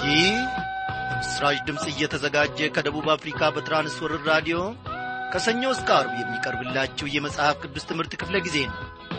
ይህ ምስራች ድምፅ እየተዘጋጀ ከደቡብ አፍሪካ በትራንስወርር ራዲዮ ከሰኞ እስከ አርብ የሚቀርብላችሁ የመጽሐፍ ቅዱስ ትምህርት ክፍለ ጊዜ ነው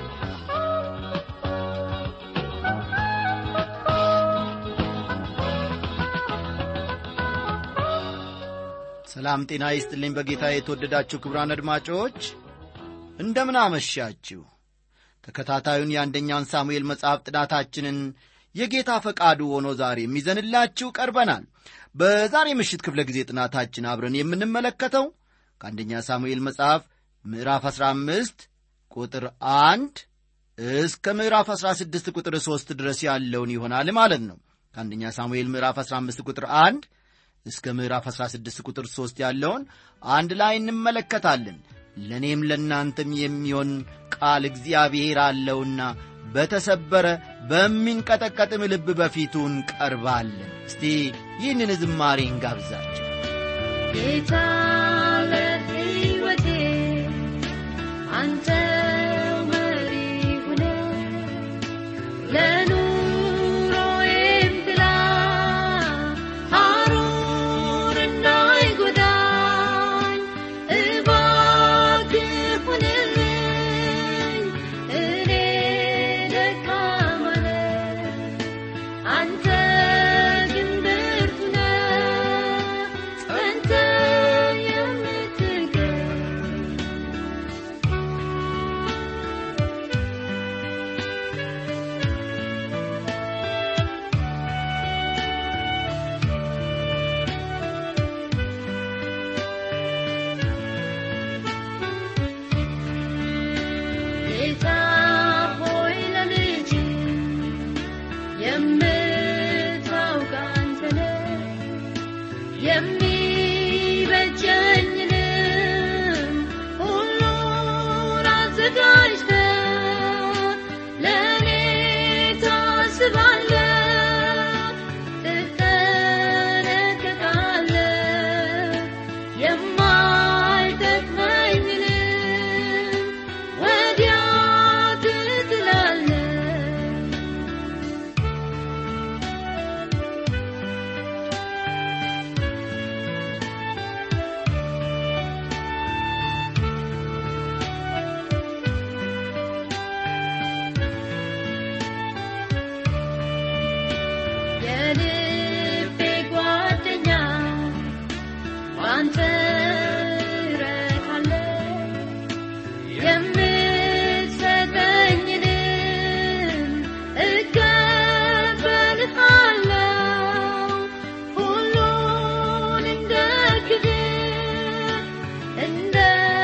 ሰላም ጤና ይስጥልኝ በጌታ የተወደዳችሁ ክብራን አድማጮች እንደምን አመሻችሁ ተከታታዩን የአንደኛውን ሳሙኤል መጽሐፍ ጥናታችንን የጌታ ፈቃዱ ሆኖ ዛሬ የሚዘንላችሁ ቀርበናል በዛሬ ምሽት ክፍለ ጊዜ ጥናታችን አብረን የምንመለከተው ከአንደኛ ሳሙኤል መጽሐፍ ምዕራፍ 15 ቁጥር 1 እስከ ምዕራፍ 16 ቁጥር 3 ድረስ ያለውን ይሆናል ማለት ነው ከአንደኛ ሳሙኤል ምዕራፍ 15 ቁጥር 1 እስከ ምዕራፍ 16 ቁጥር 3 ያለውን አንድ ላይ እንመለከታለን ለእኔም ለእናንተም የሚሆን ቃል እግዚአብሔር አለውና በተሰበረ በሚንቀጠቀጥም ልብ በፊቱ እንቀርባለን እስቲ ይህንን ዝማሬ እንጋብዛቸው ጌታ ለሕይወቴ አንተ መሪ ሁነ ለኑሮዬም ጥላ ሐሩር እንዳይጎዳኝ እባክህ ሁንልኝ እኔ ደካማ ነኝ አንተ ግን ብርቱ ነህ ጸንተህ የምትገኝ ጌታ ሆይ ለልጅ የምታውቅ አንተ ነህ የሚበጀኝንም ሁሉን አዘጋጅተህ ለእኔ ታስባለህ ትጠነቀቃለህ የማይጠቅመኝንም ወዲያ ትጥላለህ የልቤ ጓደኛ አንተ እረካለሁ የምትሰጠኝንም እቀበልሃለሁ ሁሉን እንደ ክብር እንደ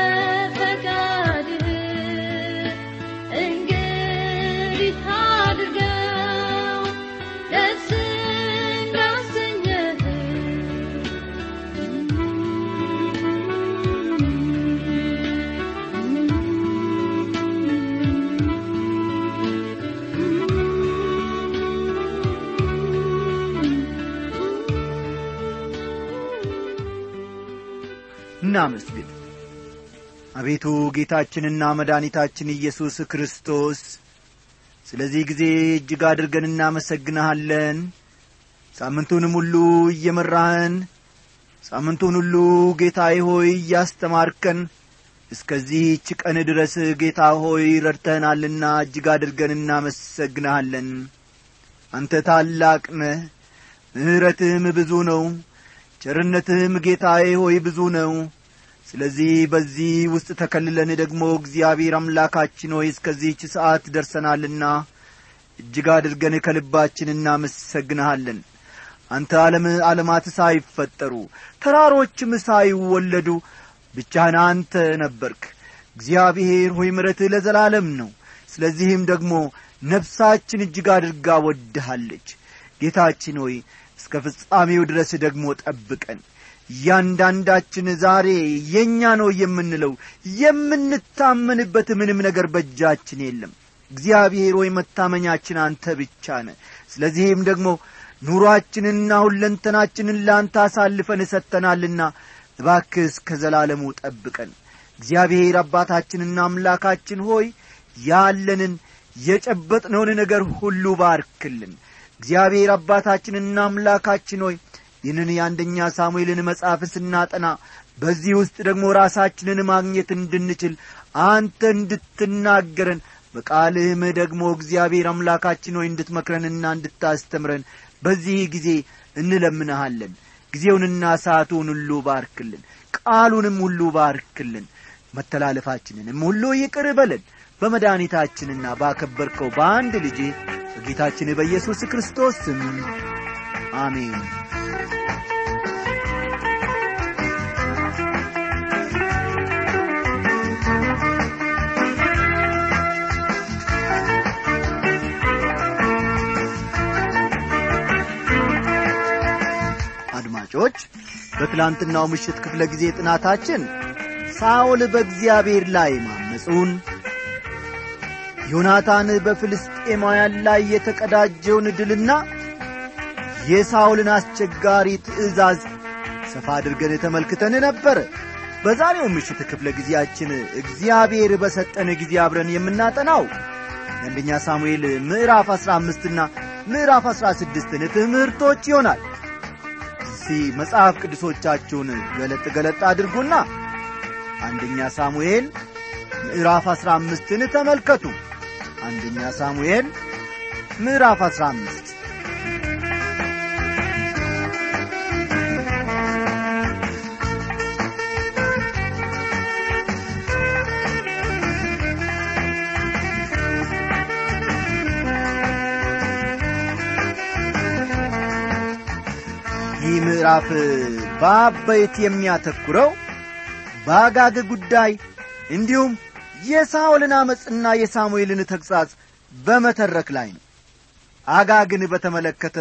ፈቃድህ እንግዲህ አድርገው ደስ እንዳሰኘህ እናመስግን አቤቱ ጌታችንና መድኃኒታችን ኢየሱስ ክርስቶስ ስለዚህ ጊዜ እጅግ አድርገን እናመሰግንሃለን ሳምንቱንም ሁሉ እየመራህን ሳምንቱን ሁሉ ጌታዬ ሆይ እያስተማርከን እስከዚህች ቀን ድረስ ጌታ ሆይ ረድተህናልና እጅግ አድርገን እናመሰግንሃለን አንተ ታላቅ ነህ ምሕረትህም ብዙ ነው ቸርነትህም ጌታዬ ሆይ ብዙ ነው ስለዚህ በዚህ ውስጥ ተከልለን ደግሞ እግዚአብሔር አምላካችን ሆይ እስከዚህች ሰዓት ደርሰናልና እጅግ አድርገን ከልባችን እናመሰግንሃለን አንተ ዓለም ዓለማት ሳይፈጠሩ ተራሮችም ሳይወለዱ ብቻህን አንተ ነበርክ እግዚአብሔር ሆይ ምረትህ ለዘላለም ነው ስለዚህም ደግሞ ነፍሳችን እጅግ አድርጋ ወድሃለች ጌታችን ሆይ እስከ ፍጻሜው ድረስ ደግሞ ጠብቀን እያንዳንዳችን ዛሬ የእኛ ነው የምንለው የምንታመንበት ምንም ነገር በእጃችን የለም እግዚአብሔር ሆይ መታመኛችን አንተ ብቻ ነ ስለዚህም ደግሞ ኑሮአችንንና ሁለንተናችንን ለአንተ አሳልፈን እሰጥተናልና እባክህ እስከ ዘላለሙ ጠብቀን እግዚአብሔር አባታችንና አምላካችን ሆይ ያለንን የጨበጥነውን ነገር ሁሉ ባርክልን እግዚአብሔር አባታችንና አምላካችን ሆይ ይህንን የአንደኛ ሳሙኤልን መጽሐፍ ስናጠና በዚህ ውስጥ ደግሞ ራሳችንን ማግኘት እንድንችል አንተ እንድትናገረን በቃልህም ደግሞ እግዚአብሔር አምላካችን ሆይ እንድትመክረንና እንድታስተምረን በዚህ ጊዜ እንለምንሃለን ጊዜውንና ሰዓቱን ሁሉ ባርክልን ቃሉንም ሁሉ ባርክልን መተላለፋችንንም ሁሉ ይቅር በለን በመድኃኒታችንና ባከበርከው በአንድ ልጅ በጌታችን በኢየሱስ ክርስቶስ ስም አሜን አድማጮች በትላንትናው ምሽት ክፍለ ጊዜ ጥናታችን ሳኦል በእግዚአብሔር ላይ ማመፁን ዮናታን በፍልስጤማውያን ላይ የተቀዳጀውን ድልና የሳኦልን አስቸጋሪ ትእዛዝ ሰፋ አድርገን ተመልክተን ነበር በዛሬው ምሽት ክፍለ ጊዜያችን እግዚአብሔር በሰጠን ጊዜ አብረን የምናጠናው የአንደኛ ሳሙኤል ምዕራፍ አሥራ አምስትና ምዕራፍ አሥራ ስድስትን ትምህርቶች ይሆናል እስቲ መጽሐፍ ቅዱሶቻችሁን ገለጥ ገለጥ አድርጉና አንደኛ ሳሙኤል ምዕራፍ አሥራ አምስትን ተመልከቱ አንደኛ ሳሙኤል ምዕራፍ አሥራ አምስት ይህ ምዕራፍ በአበይት የሚያተኩረው በአጋግ ጉዳይ እንዲሁም የሳኦልን ዓመፅና የሳሙኤልን ተግሣጽ በመተረክ ላይ ነው አጋግን በተመለከተ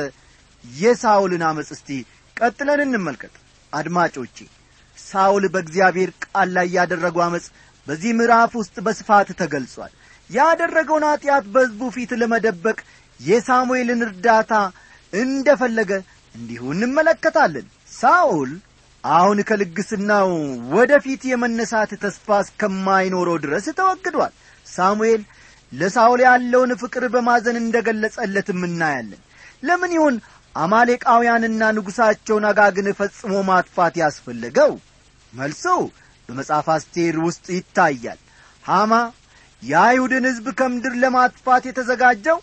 የሳኦልን ዓመፅ እስቲ ቀጥለን እንመልከት አድማጮቼ ሳኦል በእግዚአብሔር ቃል ላይ ያደረገው ዓመፅ በዚህ ምዕራፍ ውስጥ በስፋት ተገልጿል ያደረገውን ኀጢአት በሕዝቡ ፊት ለመደበቅ የሳሙኤልን እርዳታ እንደ ፈለገ እንዲሁ እንመለከታለን ሳኦል አሁን ከልግስናው ወደ ፊት የመነሳት ተስፋ እስከማይኖረው ድረስ ተወግዷል ሳሙኤል ለሳኦል ያለውን ፍቅር በማዘን እንደ ገለጸለትም እናያለን ለምን ይሁን አማሌቃውያንና ንጉሣቸውን አጋግን ፈጽሞ ማጥፋት ያስፈለገው መልሱ በመጽሐፍ አስቴር ውስጥ ይታያል ሐማ የአይሁድን ሕዝብ ከምድር ለማጥፋት የተዘጋጀው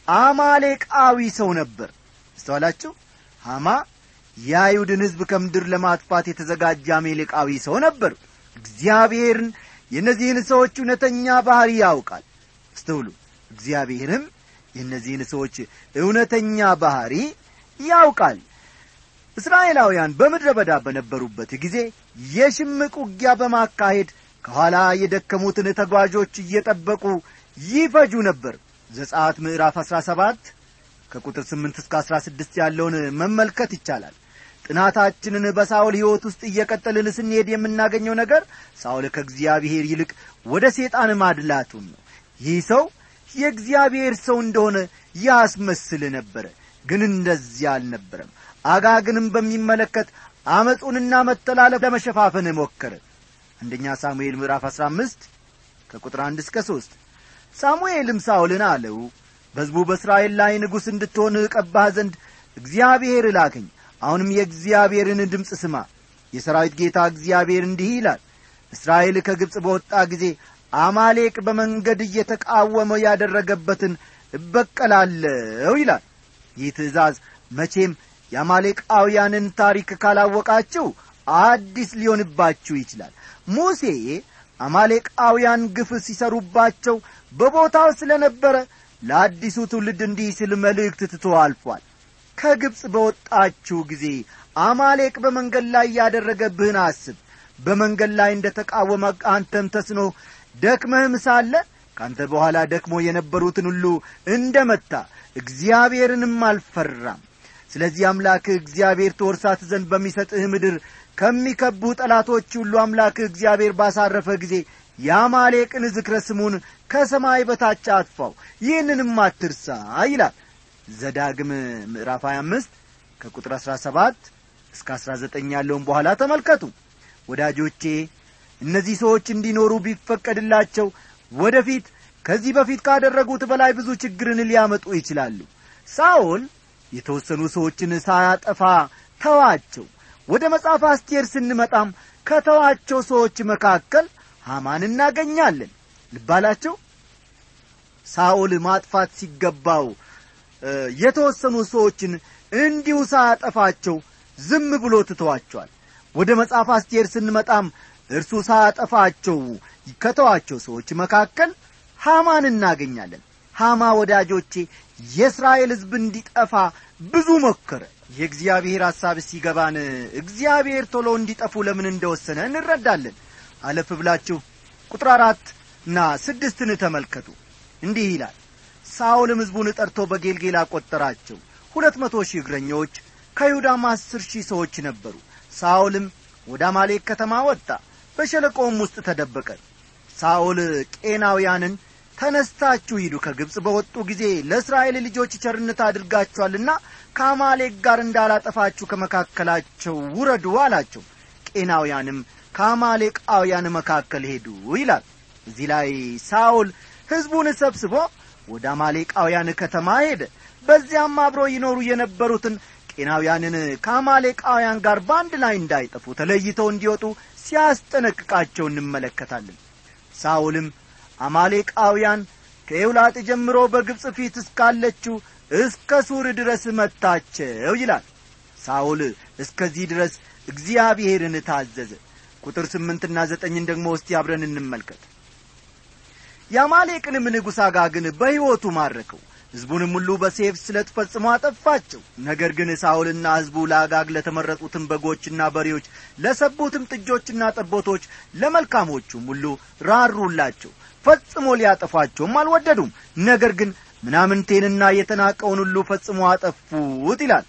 አማሌቃዊ ሰው ነበር እስተዋላችሁ ሐማ የአይሁድን ሕዝብ ከምድር ለማጥፋት የተዘጋጀ አሜሌቃዊ ሰው ነበር እግዚአብሔርን የእነዚህን ሰዎች እውነተኛ ባሕሪ ያውቃል አስተውሉ እግዚአብሔርም የእነዚህን ሰዎች እውነተኛ ባሕሪ ያውቃል እስራኤላውያን በምድረ በዳ በነበሩበት ጊዜ የሽምቅ ውጊያ በማካሄድ ከኋላ የደከሙትን ተጓዦች እየጠበቁ ይፈጁ ነበር ዘጻት ምዕራፍ አሥራ ሰባት ከቁጥር ስምንት እስከ አሥራ ስድስት ያለውን መመልከት ይቻላል ጥናታችንን በሳውል ሕይወት ውስጥ እየቀጠልን ስንሄድ የምናገኘው ነገር ሳውል ከእግዚአብሔር ይልቅ ወደ ሴጣን ማድላቱን ነው ይህ ሰው የእግዚአብሔር ሰው እንደሆነ ያስመስል ነበረ ግን እንደዚያ አልነበረም አጋግንም በሚመለከት አመፁንና መተላለፍ ለመሸፋፈን ሞከረ አንደኛ ሳሙኤል ምዕራፍ አሥራ አምስት ከቁጥር አንድ እስከ ሦስት ሳሙኤልም ሳውልን አለው በሕዝቡ በእስራኤል ላይ ንጉሥ እንድትሆን እቀባህ ዘንድ እግዚአብሔር እላከኝ አሁንም የእግዚአብሔርን ድምፅ ስማ የሰራዊት ጌታ እግዚአብሔር እንዲህ ይላል እስራኤል ከግብፅ በወጣ ጊዜ አማሌቅ በመንገድ እየተቃወመ ያደረገበትን እበቀላለሁ ይላል ይህ ትእዛዝ መቼም የአማሌቃውያንን ታሪክ ካላወቃችሁ አዲስ ሊሆንባችሁ ይችላል ሙሴ አማሌቃውያን ግፍ ሲሰሩባቸው በቦታው ስለ ነበረ ለአዲሱ ትውልድ እንዲህ ስል መልእክት ትቶ አልፏል ከግብፅ በወጣችሁ ጊዜ አማሌቅ በመንገድ ላይ ያደረገብህን አስብ በመንገድ ላይ እንደ ተቃወመ አንተም ተስኖ ደክመህም ሳለ ካንተ በኋላ ደክሞ የነበሩትን ሁሉ እንደ መታ እግዚአብሔርንም አልፈራም ስለዚህ አምላክህ እግዚአብሔር ትወርሳት ዘንድ በሚሰጥህ ምድር ከሚከቡ ጠላቶች ሁሉ አምላክህ እግዚአብሔር ባሳረፈ ጊዜ የአማሌቅን ዝክረ ስሙን ከሰማይ በታች አጥፋው ይህንንም አትርሳ ይላል ዘዳግም ምዕራፍ 25 ከቁጥር 17 እስከ 19 ያለውን በኋላ ተመልከቱ ወዳጆቼ እነዚህ ሰዎች እንዲኖሩ ቢፈቀድላቸው ወደፊት ከዚህ በፊት ካደረጉት በላይ ብዙ ችግርን ሊያመጡ ይችላሉ ሳኦል የተወሰኑ ሰዎችን ሳያጠፋ ተዋቸው ወደ መጽሐፍ አስቴር ስንመጣም ከተዋቸው ሰዎች መካከል ሐማን እናገኛለን ልባላቸው ሳኦል ማጥፋት ሲገባው የተወሰኑ ሰዎችን እንዲሁ ሳያጠፋቸው ዝም ብሎ ትተዋቸዋል ወደ መጽሐፍ አስቴር ስንመጣም እርሱ ሳያጠፋቸው ከተዋቸው ሰዎች መካከል ሐማን እናገኛለን ሐማ ወዳጆቼ የእስራኤል ሕዝብ እንዲጠፋ ብዙ ሞከረ የእግዚአብሔር ሐሳብ ሲገባን እግዚአብሔር ቶሎ እንዲጠፉ ለምን እንደወሰነ እንረዳለን አለፍ ብላችሁ ቁጥር አራት እና ስድስትን ተመልከቱ እንዲህ ይላል ሳኦልም ሕዝቡን ጠርቶ በጌልጌላ ቈጠራቸው ሁለት መቶ ሺህ እግረኞች ከይሁዳም አስር ሺህ ሰዎች ነበሩ ሳኦልም ወደ አማሌክ ከተማ ወጣ በሸለቆውም ውስጥ ተደበቀ ሳኦል ቄናውያንን ተነስታችሁ ሂዱ ከግብፅ በወጡ ጊዜ ለእስራኤል ልጆች ቸርነት አድርጋችኋልና ከአማሌክ ጋር እንዳላጠፋችሁ ከመካከላቸው ውረዱ አላቸው ቄናውያንም ከአማሌቃውያን መካከል ሄዱ ይላል እዚህ ላይ ሳኦል ሕዝቡን ሰብስቦ ወደ አማሌቃውያን ከተማ ሄደ በዚያም አብሮ ይኖሩ የነበሩትን ቄናውያንን ከአማሌቃውያን ጋር በአንድ ላይ እንዳይጠፉ ተለይተው እንዲወጡ ሲያስጠነቅቃቸው እንመለከታለን ሳኦልም አማሌቃውያን ከኤውላጥ ጀምሮ በግብፅ ፊት እስካለችው እስከ ሱር ድረስ መታቸው ይላል ሳኦል እስከዚህ ድረስ እግዚአብሔርን ታዘዘ ቁጥር ስምንትና ዘጠኝን ደግሞ እስቲ አብረን እንመልከት የአማሌቅንም ንጉሥ አጋግን በሕይወቱ ማረከው ሕዝቡንም ሁሉ በሴፍ ስለት ፈጽሞ አጠፋቸው ነገር ግን ሳኦልና ሕዝቡ ለአጋግ ለተመረጡትም በጎችና በሬዎች ለሰቡትም ጥጆችና ጠቦቶች ለመልካሞቹም ሁሉ ራሩላቸው ፈጽሞ ሊያጠፏቸውም አልወደዱም ነገር ግን ምናምንቴንና የተናቀውን ሁሉ ፈጽሞ አጠፉት ይላል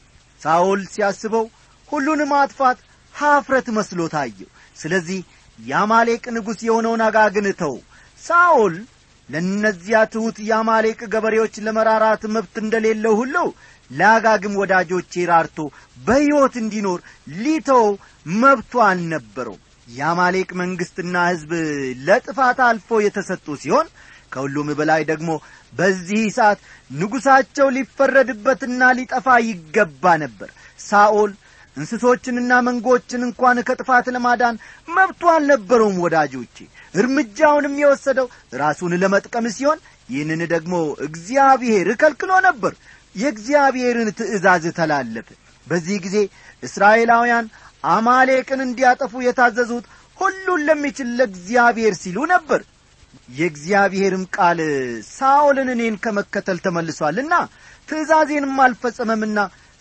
ሳኦል ሲያስበው ሁሉን ማጥፋት ኀፍረት መስሎ ታየው ስለዚህ የአማሌቅ ንጉሥ የሆነውን አጋግን ተው ሳኦል ለእነዚያ ትሑት የአማሌቅ ገበሬዎች ለመራራት መብት እንደሌለው ሁሉ ለአጋግም ወዳጆቼ ራርቶ በሕይወት እንዲኖር ሊተው መብቱ አልነበረው የአማሌቅ መንግሥትና ሕዝብ ለጥፋት አልፎ የተሰጡ ሲሆን ከሁሉም በላይ ደግሞ በዚህ ሰዓት ንጉሣቸው ሊፈረድበትና ሊጠፋ ይገባ ነበር ሳኦል እንስሶችንና መንጎችን እንኳን ከጥፋት ለማዳን መብቱ አልነበረውም ወዳጆቼ እርምጃውንም የወሰደው ራሱን ለመጥቀም ሲሆን ይህንን ደግሞ እግዚአብሔር ከልክሎ ነበር የእግዚአብሔርን ትእዛዝ ተላለፈ በዚህ ጊዜ እስራኤላውያን አማሌቅን እንዲያጠፉ የታዘዙት ሁሉን ለሚችል ለእግዚአብሔር ሲሉ ነበር የእግዚአብሔርም ቃል ሳኦልን እኔን ከመከተል ተመልሷልና ትእዛዜንም አልፈጸመምና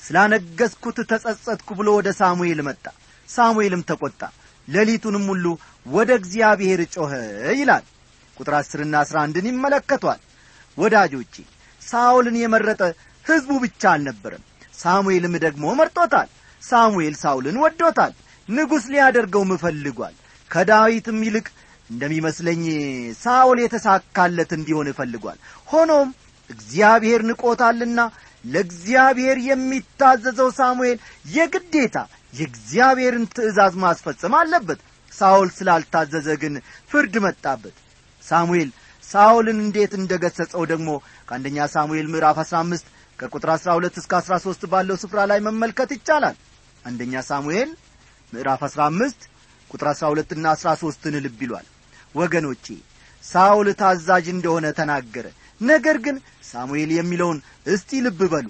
ስላነገስኩት ተጸጸትኩ ብሎ ወደ ሳሙኤል መጣ ሳሙኤልም ተቈጣ ሌሊቱንም ሁሉ ወደ እግዚአብሔር ጮኸ ይላል ቁጥር አስርና አስራ አንድን ይመለከቷል ወዳጆቼ ሳኦልን የመረጠ ሕዝቡ ብቻ አልነበረም ሳሙኤልም ደግሞ መርጦታል ሳሙኤል ሳውልን ወዶታል ንጉሥ ሊያደርገውም እፈልጓል ከዳዊትም ይልቅ እንደሚመስለኝ ሳኦል የተሳካለት እንዲሆን እፈልጓል ሆኖም እግዚአብሔር ንቆታልና ለእግዚአብሔር የሚታዘዘው ሳሙኤል የግዴታ የእግዚአብሔርን ትእዛዝ ማስፈጸም አለበት ሳኦል ስላልታዘዘ ግን ፍርድ መጣበት ሳሙኤል ሳኦልን እንዴት እንደ ገሠጸው ደግሞ ከአንደኛ ሳሙኤል ምዕራፍ አሥራ አምስት ከቁጥር አሥራ ሁለት እስከ አሥራ ሦስት ባለው ስፍራ ላይ መመልከት ይቻላል አንደኛ ሳሙኤል ምዕራፍ አሥራ አምስት ቁጥር አሥራ ሁለትና አሥራ ሦስትን ልብ ይሏል ወገኖቼ ሳኦል ታዛዥ እንደሆነ ተናገረ ነገር ግን ሳሙኤል የሚለውን እስቲ ልብ በሉ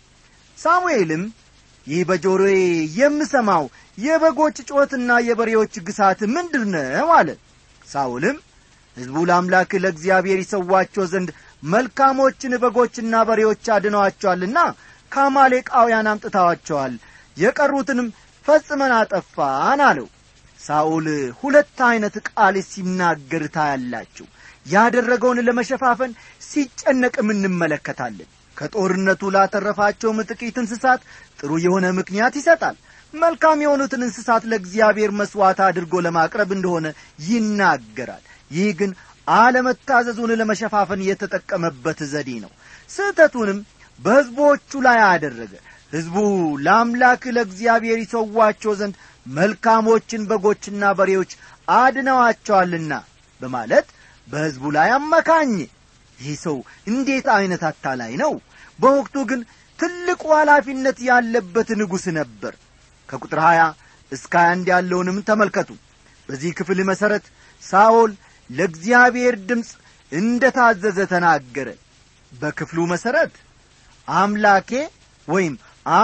ሳሙኤልም ይህ በጆሮዬ የምሰማው የበጎች ጮትና የበሬዎች ግሳት ምንድር ነው አለ ሳውልም ሕዝቡ ለአምላክ ለእግዚአብሔር ይሰዋቸው ዘንድ መልካሞችን በጎችና በሬዎች አድነዋቸዋልና ከአማሌቃውያን አምጥተዋቸዋል የቀሩትንም ፈጽመን አጠፋን አለው ሳኦል ሁለት ዐይነት ቃል ሲናገር ታያላችሁ ያደረገውን ለመሸፋፈን ሲጨነቅም እንመለከታለን ከጦርነቱ ላተረፋቸውም ጥቂት እንስሳት ጥሩ የሆነ ምክንያት ይሰጣል መልካም የሆኑትን እንስሳት ለእግዚአብሔር መሥዋዕት አድርጎ ለማቅረብ እንደሆነ ይናገራል ይህ ግን አለመታዘዙን ለመሸፋፈን የተጠቀመበት ዘዴ ነው ስህተቱንም በሕዝቦቹ ላይ አደረገ ሕዝቡ ለአምላክ ለእግዚአብሔር ይሰዋቸው ዘንድ መልካሞችን በጎችና በሬዎች አድነዋቸዋልና በማለት በሕዝቡ ላይ አመካኘ ይህ ሰው እንዴት ዐይነት አታላይ ነው በወቅቱ ግን ትልቁ ኃላፊነት ያለበት ንጉሥ ነበር ከቁጥር 20 እስከ 21 ያለውንም ተመልከቱ በዚህ ክፍል መሠረት ሳኦል ለእግዚአብሔር ድምፅ እንደ ታዘዘ ተናገረ በክፍሉ መሠረት አምላኬ ወይም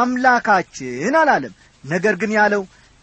አምላካችን አላለም ነገር ግን ያለው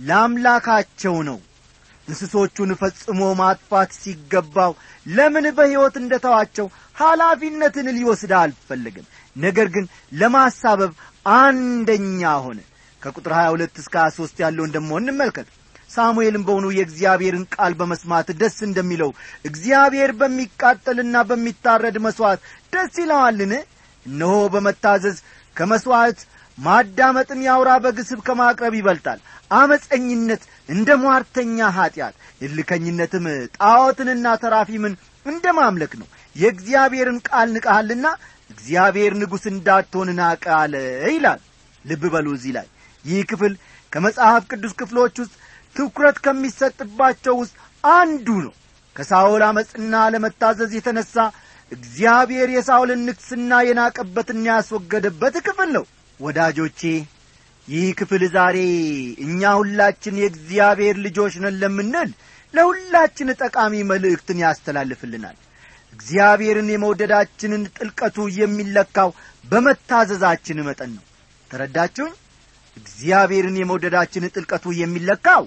ለአምላካቸው ነው እንስሶቹን ፈጽሞ ማጥፋት ሲገባው ለምን በሕይወት እንደ ተዋቸው ኃላፊነትን ሊወስድ አልፈለግም ነገር ግን ለማሳበብ አንደኛ ሆነ ከቁጥር 22 እስከ 23 ያለውን ደሞ እንመልከት ሳሙኤልም በውኑ የእግዚአብሔርን ቃል በመስማት ደስ እንደሚለው እግዚአብሔር በሚቃጠልና በሚታረድ መሥዋዕት ደስ ይለዋልን እነሆ በመታዘዝ ከመሥዋዕት ማዳመጥን ያውራ በግስብ ከማቅረብ ይበልጣል አመፀኝነት እንደ ሟርተኛ ኀጢአት እልከኝነትም ጣዖትንና ተራፊምን እንደ ማምለክ ነው የእግዚአብሔርን ቃል ንቀሃልና እግዚአብሔር ንጉሥ እንዳትሆን ናቀ አለ ይላል ልብ በሉ እዚህ ላይ ይህ ክፍል ከመጽሐፍ ቅዱስ ክፍሎች ውስጥ ትኩረት ከሚሰጥባቸው ውስጥ አንዱ ነው ከሳኦል አመፅና ለመታዘዝ የተነሣ እግዚአብሔር የሳኦልን ንግሥና የናቀበትና ያስወገደበት ክፍል ነው ወዳጆቼ ይህ ክፍል ዛሬ እኛ ሁላችን የእግዚአብሔር ልጆች ነን ለምንል ለሁላችን ጠቃሚ መልእክትን ያስተላልፍልናል እግዚአብሔርን የመውደዳችንን ጥልቀቱ የሚለካው በመታዘዛችን መጠን ነው ተረዳችሁኝ እግዚአብሔርን የመውደዳችን ጥልቀቱ የሚለካው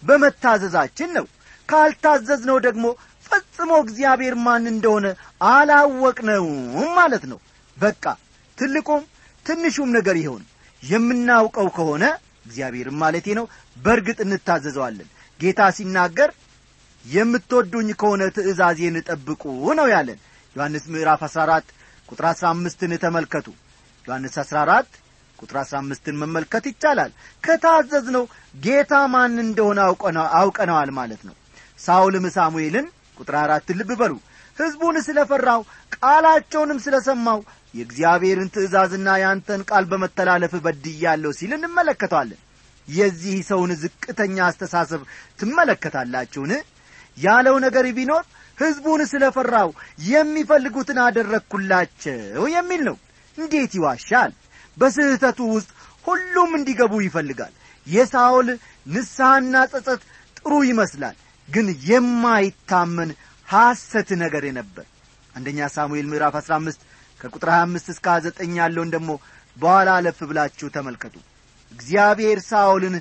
በመታዘዛችን ነው ካልታዘዝነው ደግሞ ፈጽሞ እግዚአብሔር ማን እንደሆነ አላወቅነውም ማለት ነው በቃ ትልቁም ትንሹም ነገር ይሆን የምናውቀው ከሆነ እግዚአብሔርም ማለቴ ነው በእርግጥ እንታዘዘዋለን ጌታ ሲናገር የምትወዱኝ ከሆነ ትእዛዜን ጠብቁ ነው ያለን ዮሐንስ ምዕራፍ 14 ቁጥር 15ን ተመልከቱ ዮሐንስ 14 ቁጥር 15ን መመልከት ይቻላል ከታዘዝነው ጌታ ማን እንደሆነ አውቀነዋል ማለት ነው ሳውልም ሳሙኤልን ቁጥር አራት ልብ በሉ ሕዝቡን ስለ ፈራው ቃላቸውንም ስለ ሰማው የእግዚአብሔርን ትእዛዝና ያንተን ቃል በመተላለፍ በድያለሁ ሲል እንመለከተዋለን የዚህ ሰውን ዝቅተኛ አስተሳሰብ ትመለከታላችሁን ያለው ነገር ቢኖር ሕዝቡን ስለ ፈራው የሚፈልጉትን አደረግኩላቸው የሚል ነው እንዴት ይዋሻል በስህተቱ ውስጥ ሁሉም እንዲገቡ ይፈልጋል የሳውል ንስሐና ጸጸት ጥሩ ይመስላል ግን የማይታመን ሐሰት ነገር ነበር አንደኛ ሳሙኤል ምዕራፍ 15 ከቁጥር 25 እስከ 29 ያለውን ደግሞ በኋላ አለፍ ብላችሁ ተመልከቱ እግዚአብሔር ሳኦልን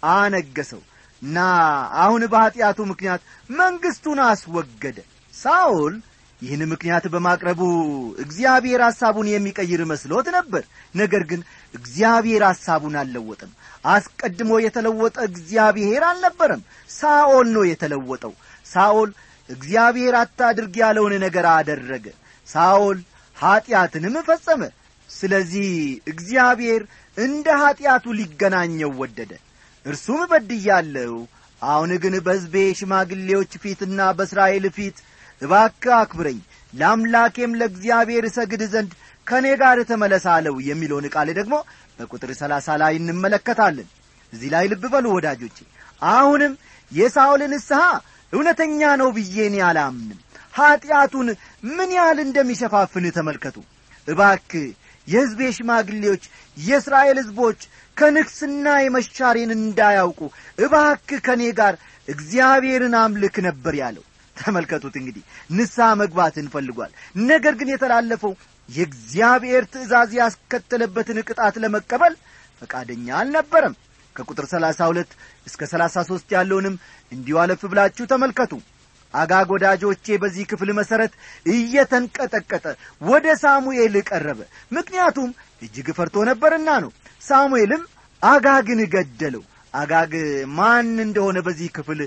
አነገሰው እና አሁን በኀጢአቱ ምክንያት መንግሥቱን አስወገደ ሳኦል ይህን ምክንያት በማቅረቡ እግዚአብሔር ሐሳቡን የሚቀይር መስሎት ነበር ነገር ግን እግዚአብሔር ሐሳቡን አልለወጠም አስቀድሞ የተለወጠ እግዚአብሔር አልነበረም ሳኦል ነው የተለወጠው ሳኦል እግዚአብሔር አታድርግ ያለውን ነገር አደረገ ሳኦል ኀጢአትንም ፈጸመ ስለዚህ እግዚአብሔር እንደ ኀጢአቱ ሊገናኘው ወደደ እርሱም በድያለሁ አሁን ግን በሕዝቤ ሽማግሌዎች ፊትና በእስራኤል ፊት እባክህ አክብረኝ ለአምላኬም ለእግዚአብሔር እሰግድ ዘንድ ከእኔ ጋር ተመለሳለው የሚለውን ቃል ደግሞ በቁጥር ሰላሳ ላይ እንመለከታለን እዚህ ላይ ልብ በሉ ወዳጆቼ አሁንም የሳውል ንስሐ እውነተኛ ነው ብዬኔ አላምንም ኀጢአቱን ምን ያህል እንደሚሸፋፍን ተመልከቱ እባክ የሕዝቤ ሽማግሌዎች የእስራኤል ሕዝቦች ከንግስና የመሻሬን እንዳያውቁ እባክ ከእኔ ጋር እግዚአብሔርን አምልክ ነበር ያለው ተመልከቱት እንግዲህ ንስሐ መግባትን ፈልጓል ነገር ግን የተላለፈው የእግዚአብሔር ትእዛዝ ያስከተለበትን ቅጣት ለመቀበል ፈቃደኛ አልነበረም ከቁጥር ሰላሳ ሁለት እስከ ሰላሳ ሦስት ያለውንም እንዲሁ አለፍ ብላችሁ ተመልከቱ አጋግ ወዳጆቼ በዚህ ክፍል መሠረት እየተንቀጠቀጠ ወደ ሳሙኤል ቀረበ ምክንያቱም እጅግ ፈርቶ ነበርና ነው ሳሙኤልም አጋግን ገደለው አጋግ ማን እንደሆነ በዚህ ክፍል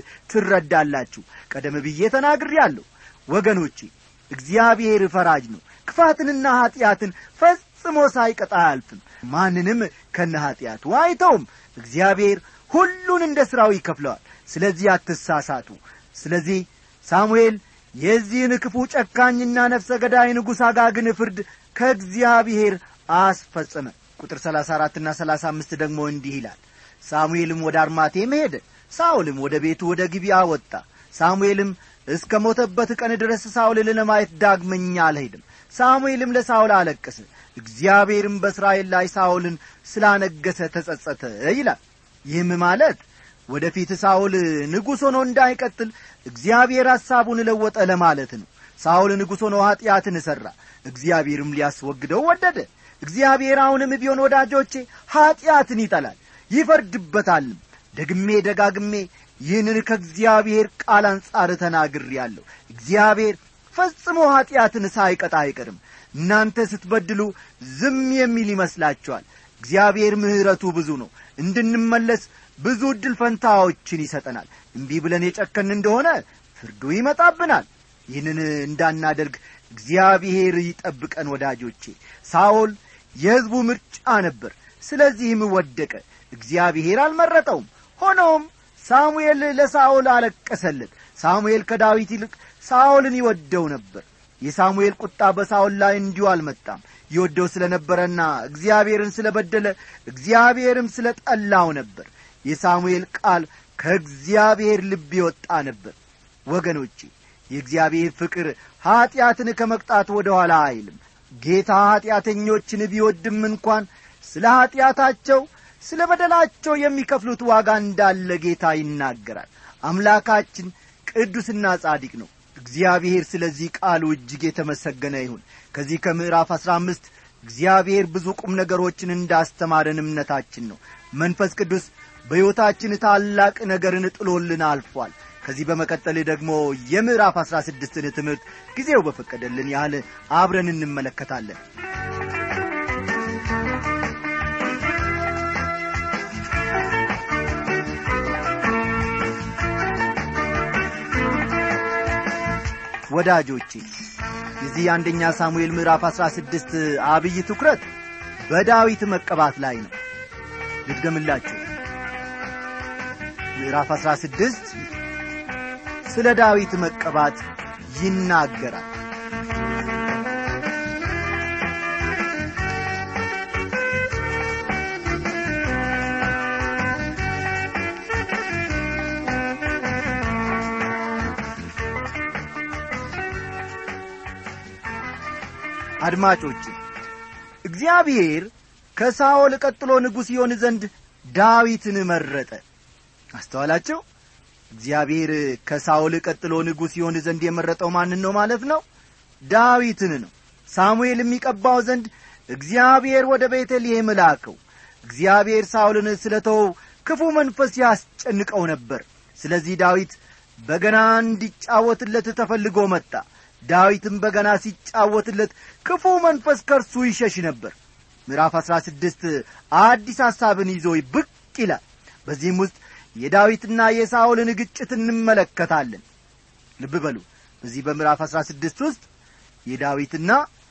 ትረዳላችሁ ቀደም ብዬ ተናግሬአለሁ ወገኖቼ እግዚአብሔር ፈራጅ ነው ክፋትንና ኀጢአትን ፈጽሞ ሳይቀጣ አያልፍም ማንንም ከነ ኀጢአቱ አይተውም እግዚአብሔር ሁሉን እንደ ሥራው ይከፍለዋል ስለዚህ አትሳሳቱ ስለዚህ ሳሙኤል የዚህን ክፉ ጨካኝና ነፍሰ ገዳይ ንጉሥ አጋግን ፍርድ ከእግዚአብሔር አስፈጸመ ቁጥር ሰላሳ አራትና ሰላሳ አምስት ደግሞ እንዲህ ይላል ሳሙኤልም ወደ አርማቴም ሄደ ሳውልም ወደ ቤቱ ወደ ጊቢያ ወጣ ሳሙኤልም እስከ ሞተበት ቀን ድረስ ሳውልን ለማየት ዳግመኛ አልሄድም ሳሙኤልም ለሳውል አለቀሰ እግዚአብሔርም በእስራኤል ላይ ሳኦልን ስላነገሰ ተጸጸተ ይላል ይህም ማለት ወደፊት ሳኦል ንጉሥ ሆኖ እንዳይቀጥል እግዚአብሔር ሐሳቡን ለወጠ ለማለት ነው ሳኦል ንጉሥ ሆኖ ኀጢአትን ሠራ እግዚአብሔርም ሊያስወግደው ወደደ እግዚአብሔር አሁንም ቢሆን ወዳጆቼ ኀጢአትን ይጠላል ይፈርድበታልም ደግሜ ደጋግሜ ይህንን ከእግዚአብሔር ቃል አንጻር ተናግሬአለሁ እግዚአብሔር ፈጽሞ ኀጢአትን ሳይቀጣ አይቀርም እናንተ ስትበድሉ ዝም የሚል ይመስላችኋል እግዚአብሔር ምሕረቱ ብዙ ነው እንድንመለስ ብዙ ዕድል ፈንታዎችን ይሰጠናል እምቢ ብለን የጨከን እንደሆነ ፍርዱ ይመጣብናል ይህንን እንዳናደርግ እግዚአብሔር ይጠብቀን ወዳጆቼ ሳኦል የሕዝቡ ምርጫ ነበር ስለዚህም ወደቀ እግዚአብሔር አልመረጠውም ሆኖም ሳሙኤል ለሳኦል አለቀሰለት ሳሙኤል ከዳዊት ይልቅ ሳኦልን ይወደው ነበር የሳሙኤል ቁጣ በሳኦል ላይ እንዲሁ አልመጣም ይወደው ስለ ነበረና እግዚአብሔርን ስለ በደለ እግዚአብሔርም ስለ ጠላው ነበር የሳሙኤል ቃል ከእግዚአብሔር ልብ ይወጣ ነበር ወገኖቼ የእግዚአብሔር ፍቅር ኀጢአትን ከመቅጣት ወደ ኋላ አይልም ጌታ ኀጢአተኞችን ቢወድም እንኳን ስለ ኀጢአታቸው ስለ በደላቸው የሚከፍሉት ዋጋ እንዳለ ጌታ ይናገራል አምላካችን ቅዱስና ጻዲቅ ነው እግዚአብሔር ስለዚህ ቃሉ እጅግ የተመሰገነ ይሁን ከዚህ ከምዕራፍ አሥራ አምስት እግዚአብሔር ብዙ ቁም ነገሮችን እንዳስተማረን እምነታችን ነው መንፈስ ቅዱስ በሕይወታችን ታላቅ ነገርን ጥሎልን አልፏል ከዚህ በመቀጠል ደግሞ የምዕራፍ አሥራ ስድስትን ትምህርት ጊዜው በፈቀደልን ያህል አብረን እንመለከታለን ወዳጆቼ የዚህ የአንደኛ ሳሙኤል ምዕራፍ አሥራ ስድስት አብይ ትኩረት በዳዊት መቀባት ላይ ነው ልድገምላችሁ ምዕራፍ አሥራ ስድስት ስለ ዳዊት መቀባት ይናገራል አድማጮች እግዚአብሔር ከሳኦል ቀጥሎ ንጉሥ ይሆን ዘንድ ዳዊትን መረጠ አስተዋላቸው እግዚአብሔር ከሳኦል ቀጥሎ ንጉሥ ይሆን ዘንድ የመረጠው ማንን ነው ማለት ነው ዳዊትን ነው ሳሙኤል የሚቀባው ዘንድ እግዚአብሔር ወደ ቤተልሔም ላከው እግዚአብሔር ሳኦልን ስለ ተወው ክፉ መንፈስ ያስጨንቀው ነበር ስለዚህ ዳዊት በገና እንዲጫወትለት ተፈልጎ መጣ ዳዊትም በገና ሲጫወትለት ክፉ መንፈስ ከርሱ ይሸሽ ነበር ምዕራፍ አሥራ ስድስት አዲስ ሐሳብን ይዞ ብቅ ይላል በዚህም ውስጥ የዳዊትና የሳኦልን ግጭት እንመለከታለን ልብ በሉ በዚህ በምዕራፍ አሥራ ስድስት ውስጥ የዳዊትና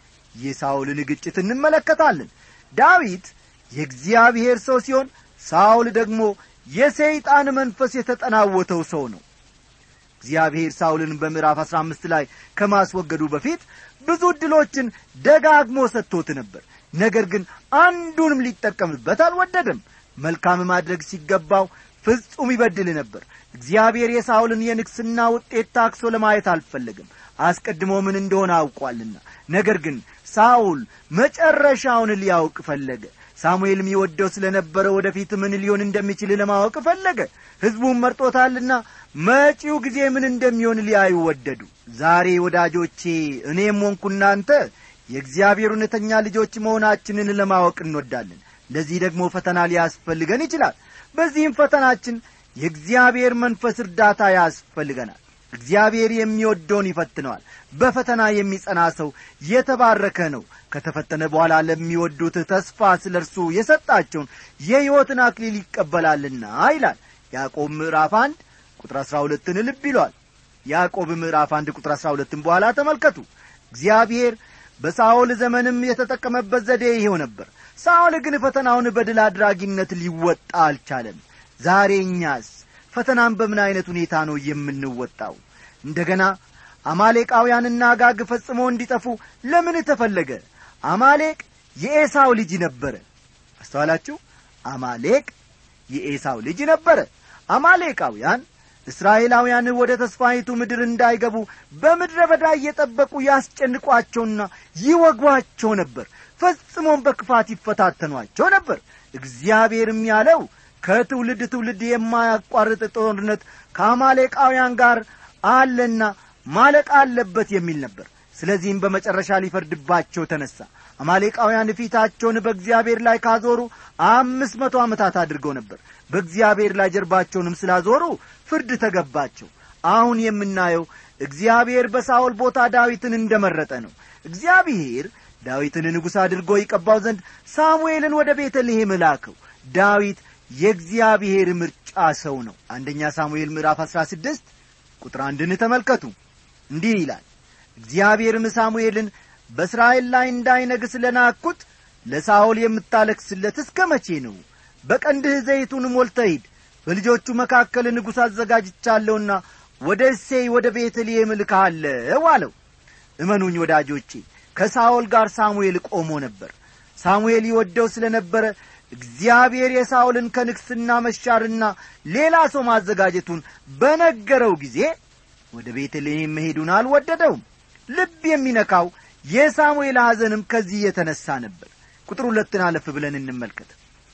የሳኦልን ግጭት እንመለከታለን ዳዊት የእግዚአብሔር ሰው ሲሆን ሳኦል ደግሞ የሰይጣን መንፈስ የተጠናወተው ሰው ነው እግዚአብሔር ሳውልን በምዕራፍ አሥራ አምስት ላይ ከማስወገዱ በፊት ብዙ ዕድሎችን ደጋግሞ ሰጥቶት ነበር ነገር ግን አንዱንም ሊጠቀምበት አልወደደም መልካም ማድረግ ሲገባው ፍጹም ይበድል ነበር እግዚአብሔር የሳውልን የንግስና ውጤት ታክሶ ለማየት አልፈለግም አስቀድሞ ምን እንደሆነ አውቋልና ነገር ግን ሳውል መጨረሻውን ሊያውቅ ፈለገ ሳሙኤልም ይወደው ስለ ነበረ ወደፊት ምን ሊሆን እንደሚችል ለማወቅ ፈለገ ሕዝቡም መርጦታልና መጪው ጊዜ ምን እንደሚሆን ሊያዩ ወደዱ ዛሬ ወዳጆቼ እኔም ሆንኩ እናንተ የእግዚአብሔር እውነተኛ ልጆች መሆናችንን ለማወቅ እንወዳለን ለዚህ ደግሞ ፈተና ሊያስፈልገን ይችላል በዚህም ፈተናችን የእግዚአብሔር መንፈስ እርዳታ ያስፈልገናል እግዚአብሔር የሚወደውን ይፈትነዋል በፈተና የሚጸና ሰው የተባረከ ነው ከተፈተነ በኋላ ለሚወዱት ተስፋ ስለ እርሱ የሰጣቸውን የሕይወትን አክሊል ይቀበላልና ይላል ያዕቆብ ምዕራፍ አንድ ቁጥር አሥራ ሁለትን ልብ ይሏል ያዕቆብ ምዕራፍ አንድ ቁጥር አሥራ ሁለትን በኋላ ተመልከቱ እግዚአብሔር በሳኦል ዘመንም የተጠቀመበት ዘዴ ይሄው ነበር ሳኦል ግን ፈተናውን በድል አድራጊነት ሊወጣ አልቻለም ዛሬ እኛስ ፈተናን በምን ዐይነት ሁኔታ ነው የምንወጣው እንደገና አማሌቃውያንና አጋግ ፈጽሞ እንዲጠፉ ለምን ተፈለገ አማሌቅ የኤሳው ልጅ ነበረ አስተዋላችሁ አማሌቅ የኤሳው ልጅ ነበረ አማሌቃውያን እስራኤላውያን ወደ ተስፋይቱ ምድር እንዳይገቡ በምድረ በዳ እየጠበቁ ያስጨንቋቸውና ይወጓቸው ነበር ፈጽሞም በክፋት ይፈታተኗቸው ነበር እግዚአብሔርም ያለው ከትውልድ ትውልድ የማያቋርጥ ጦርነት ከአማሌቃውያን ጋር አለና ማለቅ አለበት የሚል ነበር ስለዚህም በመጨረሻ ሊፈርድባቸው ተነሣ አማሌቃውያን ፊታቸውን በእግዚአብሔር ላይ ካዞሩ አምስት መቶ ዓመታት አድርገው ነበር በእግዚአብሔር ላይ ጀርባቸውንም ስላዞሩ ፍርድ ተገባቸው አሁን የምናየው እግዚአብሔር በሳኦል ቦታ ዳዊትን እንደ መረጠ ነው እግዚአብሔር ዳዊትን ንጉሥ አድርጎ ይቀባው ዘንድ ሳሙኤልን ወደ ቤተልሔም ላከው ዳዊት የእግዚአብሔር ምርጫ ሰው ነው አንደኛ ሳሙኤል ምዕራፍ አሥራ ስድስት ቁጥር አንድን ተመልከቱ እንዲህ ይላል እግዚአብሔርም ሳሙኤልን በእስራኤል ላይ እንዳይነግስ ለናኩት ለሳኦል የምታለክስለት እስከ መቼ ነው በቀንድህ ዘይቱን ሞልተ ሂድ በልጆቹ መካከል ንጉሥ አዘጋጅቻለሁና ወደ እሴይ ወደ ቤተልሔም እልክሃለሁ አለው እመኑኝ ወዳጆቼ ከሳኦል ጋር ሳሙኤል ቆሞ ነበር ሳሙኤል ይወደው ስለ ነበረ እግዚአብሔር የሳኦልን ከንግሥና መሻርና ሌላ ሰው ማዘጋጀቱን በነገረው ጊዜ ወደ ቤተልሔም መሄዱን አልወደደውም ልብ የሚነካው የሳሙኤል ሐዘንም ከዚህ የተነሣ ነበር ቁጥር ሁለትን አለፍ ብለን እንመልከት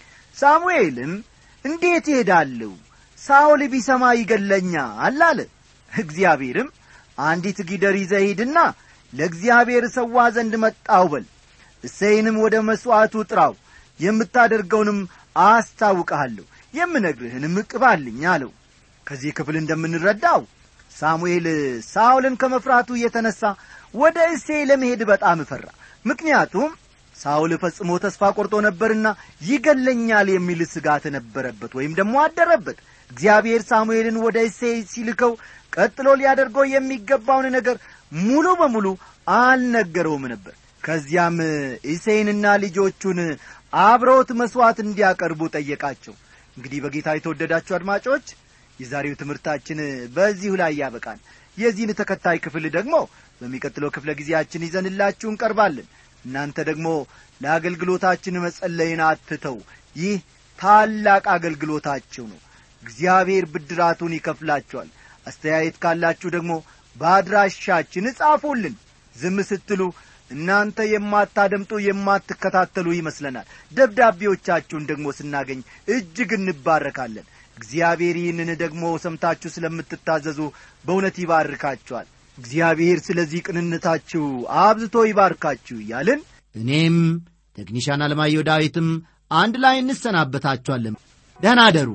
ሳሙኤልም እንዴት ይሄዳለሁ ሳኦል ቢሰማ ይገለኛል አለ እግዚአብሔርም አንዲት ጊደር ይዘህ ሂድና ለእግዚአብሔር ሰዋ ዘንድ መጣው በል እሰይንም ወደ መሥዋዕቱ ጥራው የምታደርገውንም አስታውቀሃለሁ የምነግርህንም ቅባልኝ አለው ከዚህ ክፍል እንደምንረዳው ሳሙኤል ሳኦልን ከመፍራቱ የተነሣ ወደ እሴይ ለመሄድ በጣም ፈራ ምክንያቱም ሳውል ፈጽሞ ተስፋ ቆርጦ ነበርና ይገለኛል የሚል ስጋት ነበረበት ወይም ደግሞ አደረበት እግዚአብሔር ሳሙኤልን ወደ እሴይ ሲልከው ቀጥሎ ሊያደርገው የሚገባውን ነገር ሙሉ በሙሉ አልነገረውም ነበር ከዚያም እሴይንና ልጆቹን አብረውት መሥዋዕት እንዲያቀርቡ ጠየቃቸው እንግዲህ በጌታ የተወደዳችሁ አድማጮች የዛሬው ትምህርታችን በዚሁ ላይ ያበቃል የዚህን ተከታይ ክፍል ደግሞ በሚቀጥለው ክፍለ ጊዜያችን ይዘንላችሁ እንቀርባለን እናንተ ደግሞ ለአገልግሎታችን መጸለይን አትተው ይህ ታላቅ አገልግሎታችሁ ነው እግዚአብሔር ብድራቱን ይከፍላችኋል አስተያየት ካላችሁ ደግሞ በአድራሻችን እጻፉልን ዝም ስትሉ እናንተ የማታደምጡ የማትከታተሉ ይመስለናል ደብዳቤዎቻችሁን ደግሞ ስናገኝ እጅግ እንባረካለን እግዚአብሔር ይህንን ደግሞ ሰምታችሁ ስለምትታዘዙ በእውነት ይባርካችኋል እግዚአብሔር ስለዚህ ቅንነታችሁ አብዝቶ ይባርካችሁ እያልን እኔም ቴክኒሻን አለማየሁ ዳዊትም አንድ ላይ እንሰናበታችኋለን ደህና አደሩ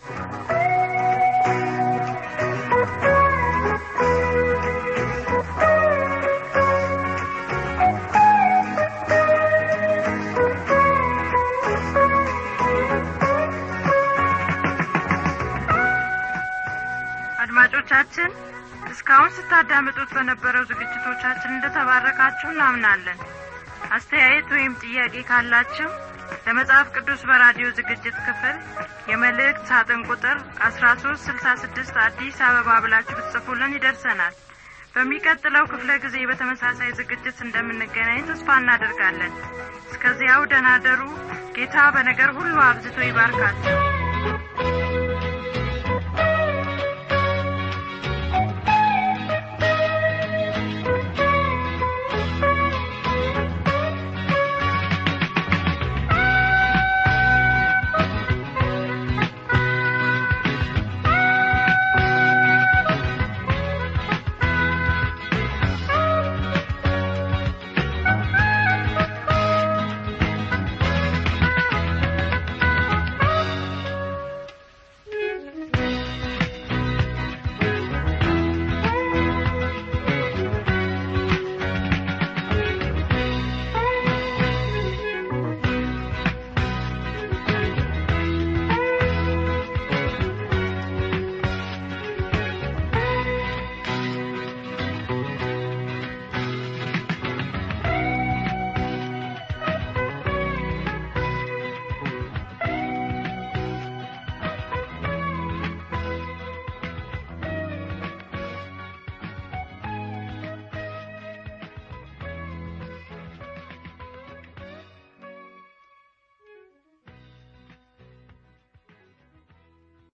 አድማጮቻችን እስካሁን ስታዳምጡት በነበረው ዝግጅቶቻችን እንደተባረካችሁ እናምናለን አስተያየት ወይም ጥያቄ ካላችሁ ለመጽሐፍ ቅዱስ በራዲዮ ዝግጅት ክፍል የመልእክት ሳጥን ቁጥር አስራ ሶስት ስልሳ ስድስት አዲስ አበባ ብላችሁ ብትጽፉልን ይደርሰናል በሚቀጥለው ክፍለ ጊዜ በተመሳሳይ ዝግጅት እንደምንገናኝ ተስፋ እናደርጋለን እስከዚያው ደናደሩ ጌታ በነገር ሁሉ አብዝቶ ይባርካችሁ